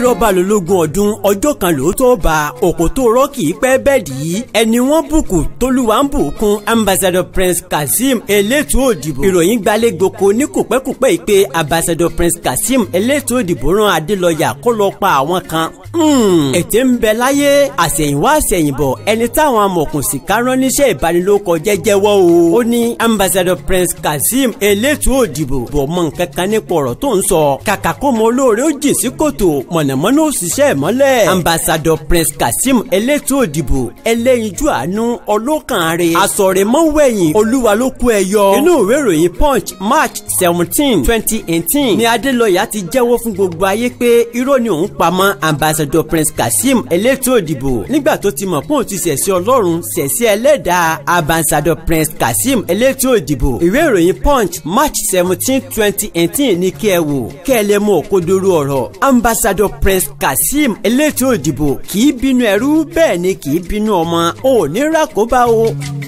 bírọ́bà lológun ọdún ọjọ́ kan lóòótọ́ bá òkò tó rọ́ọ̀kì pẹ́ bẹ́ẹ̀ dì í ẹni wọ́n bùkù tólúwa ń bùkún ambassador prince kazeem elétò òdìbò ìròyìn gbalẹ̀ gboko ní kòpẹ́kòpẹ́ yìí pé ambassador prince kazeem elétò òdìbò rán adélọ́yà kó lọ pa àwọn kan ètè ń bẹ láyé àsẹ̀yìnwá àsẹ̀yìnbọ̀ ẹni táwọn amọ̀kùnsìká rán níṣẹ́ ìbanilókọ jẹ́jẹ́wọ́ o ó ní ambassador prince kazeem elétò òdìbò bọ̀ mọ nǹkan kan nípa ọ̀rọ̀ tó ń sọ kàkà kó mọ olóore ó jìn sí kòtò mọ̀nàmọ́ná ó ṣiṣẹ́ ìmọ́lẹ̀ ambassador prince kazeem elétò òdìbò ẹlẹ́yinjú àánú ọlọ́kànre asọ̀rẹ̀mọ́wẹ̀yìn olúwa ló kú ẹ yọ inú ìwé ìròyìn punch march seventeen twenty eighteen ni adélọ́yà ti jẹ́wọ́ fún gbogbo ayé pé irọ́ ni òun pamọ́ ambassador prince kazeem elétò òdìbò nígbà tó ti mọ̀ pé òun ti ṣẹ̀sí ọlọ́run ṣẹ̀sí ẹlẹ́dàá ambassador prince kazeem elétò òdìbò ìwé ìròyìn punch march seventeen twenty eighteen ní kí ẹ wò kí ẹ lè mọ òkodoro ọ̀rọ̀ ambassador prince kazeem elétò òdìbò kì í bínú ẹrú bẹ́ẹ̀ ni kì í bínú ọmọ ò ní rákòbá o.